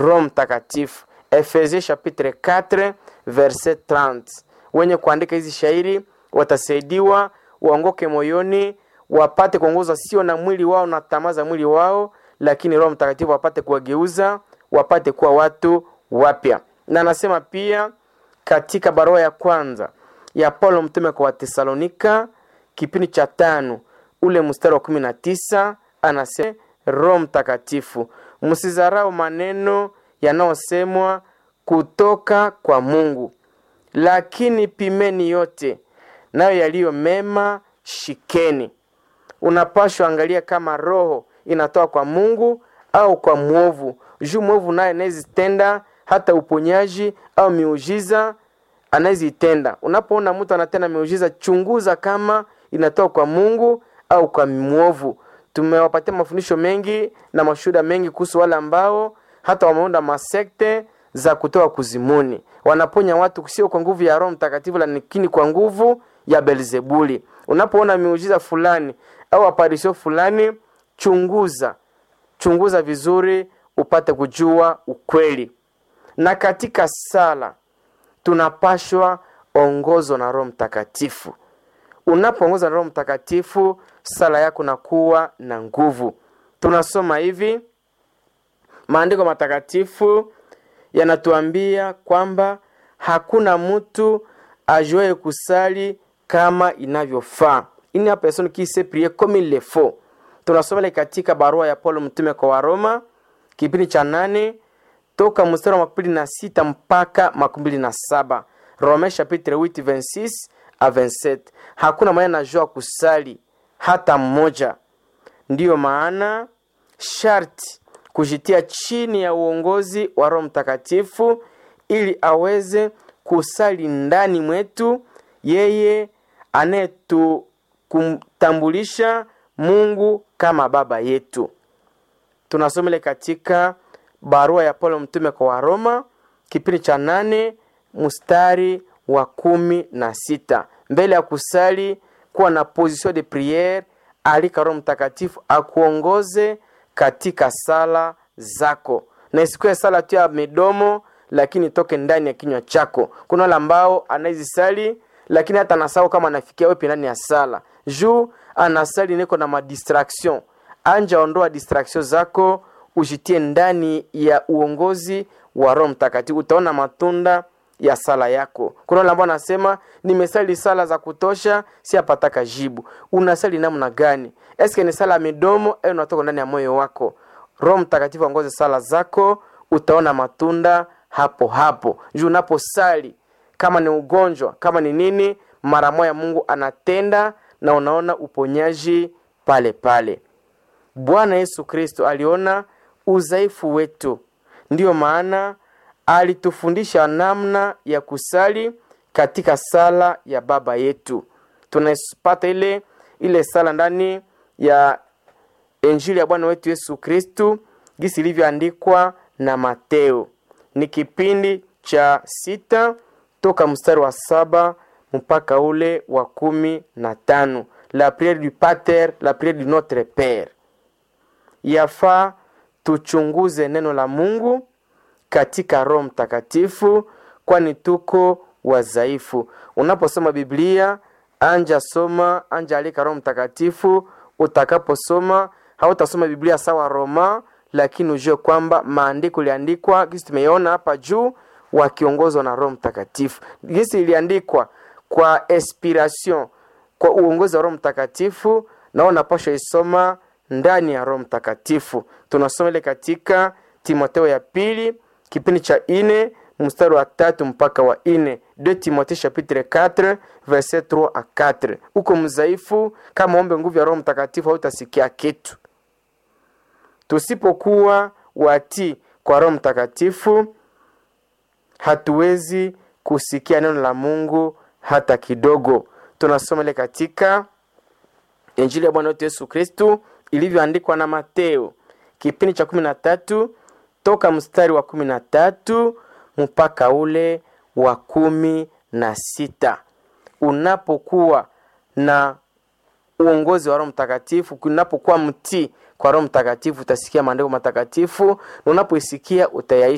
Roho Mtakatifu. Efesie chapitre 4 verset 30. Wenye kuandika hizi shairi watasaidiwa waongoke moyoni, wapate kuongozwa sio na mwili wao na tamaa za mwili wao, lakini Roho Mtakatifu wapate kuwageuza, wapate kuwa watu wapya. Na anasema pia katika barua ya kwanza ya Paulo mtume kwa Watesalonika kipindi cha tano ule mstari wa kumi na tisa anasema Roho Mtakatifu, msizarau maneno yanayosemwa kutoka kwa Mungu, lakini pimeni yote, nayo yaliyo mema shikeni. Unapashwa angalia kama roho inatoka kwa Mungu au kwa mwovu, juu mwovu naye anayezitenda hata uponyaji au miujiza anayezitenda. Unapoona mtu anatenda miujiza, chunguza kama inatoka kwa Mungu au kwa mwovu. Tumewapatia mafundisho mengi na mashuhuda mengi kuhusu wale ambao hata wameunda masekte za kutoka kuzimuni, wanaponya watu sio kwa nguvu ya Roho Mtakatifu, lakini kwa nguvu ya Belzebuli. Unapoona miujiza fulani au aparisho fulani, chunguza chunguza vizuri, upate kujua ukweli. Na katika sala tunapashwa ongozwa na Roho Mtakatifu. Unapoongozwa na Roho Mtakatifu, sala yako nakuwa na nguvu. Tunasoma hivi, maandiko matakatifu yanatuambia kwamba hakuna mtu ajuaye kusali kama inavyofaa, ini a personne qui sait prier comme il le faut. Tunasoma ile katika barua ya Paulo mtume kwa Waroma kipindi cha nane toka mstari wa makumi na sita mpaka makumi mbili na saba Rome chapitre 8 26 a 27. Hakuna mwenye anajua kusali hata mmoja. Ndiyo maana sharti kujitia chini ya uongozi wa Roho Mtakatifu ili aweze kusali ndani mwetu, yeye anayetukumtambulisha Mungu kama baba yetu. Tunasoma ile katika barua ya Paulo mtume kwa Waroma kipindi cha nane mstari wa kumi na sita. Mbele ya kusali kuwa na position de priere, alika Roho Mtakatifu akuongoze katika sala zako, na isikuwe sala tu ya midomo, lakini toke ndani ya kinywa chako. Kuna wale ambao anaizisali lakini hata anasahau kama anafikia wewe ndani ya sala, juu anasali niko na madistraction. Anja ondoa distraction zako, ujitie ndani ya uongozi wa Roho Mtakatifu, utaona matunda ya sala yako. Kuna wale ambao anasema nimesali sala za kutosha, si apataka jibu. Unasali namna gani? Eske ni sala ya midomo au unatoka ndani ya moyo wako? Roho Mtakatifu aongoze sala zako, utaona matunda hapo hapo. Juu unaposali kama ni ugonjwa, kama ni nini, mara moja Mungu anatenda na unaona uponyaji pale pale. Bwana Yesu Kristo aliona udhaifu wetu, ndiyo maana alitufundisha namna ya kusali katika sala ya Baba yetu. Tunapata ile ile sala ndani ya Injili ya Bwana wetu Yesu Kristu gisi ilivyoandikwa na Mateo. Ni kipindi cha sita toka mstari wa saba mpaka ule wa kumi na tano la priere du pater la priere du notre pere. Yafaa tuchunguze neno la Mungu katika Roho Mtakatifu, kwani tuko wadhaifu. Unaposoma Biblia, anja soma, anja alika Roho Mtakatifu. Utakaposoma hautasoma Biblia sawa Roma, lakini ujue kwamba maandiko iliandikwa kisi tumeiona hapa juu, wakiongozwa na Roho Mtakatifu. Gisi iliandikwa kwa inspiration, kwa uongozi wa Roho Mtakatifu, na unapaswa isoma ndani ya Roho Mtakatifu. Tunasoma ile katika Timotheo ya pili kipindi cha ine mstari wa tatu mpaka wa ine 2 Timotheo chapitre 4 verset 3 a 4. Uko mzaifu, kama ombe nguvu ya Roho Mtakatifu hautasikia kitu. Tusipokuwa wati kwa Roho Mtakatifu, hatuwezi kusikia neno la Mungu hata kidogo. Tunasoma ile katika Injili ya Bwana wetu Yesu Kristu ilivyoandikwa na Mateo kipindi cha kumi na tatu toka mstari wa kumi na tatu mpaka ule wa kumi na sita. Unapokuwa na uongozi wa Roho Mtakatifu, unapokuwa mtii kwa Roho Mtakatifu, utasikia maandiko matakatifu, na unapoisikia utayaishi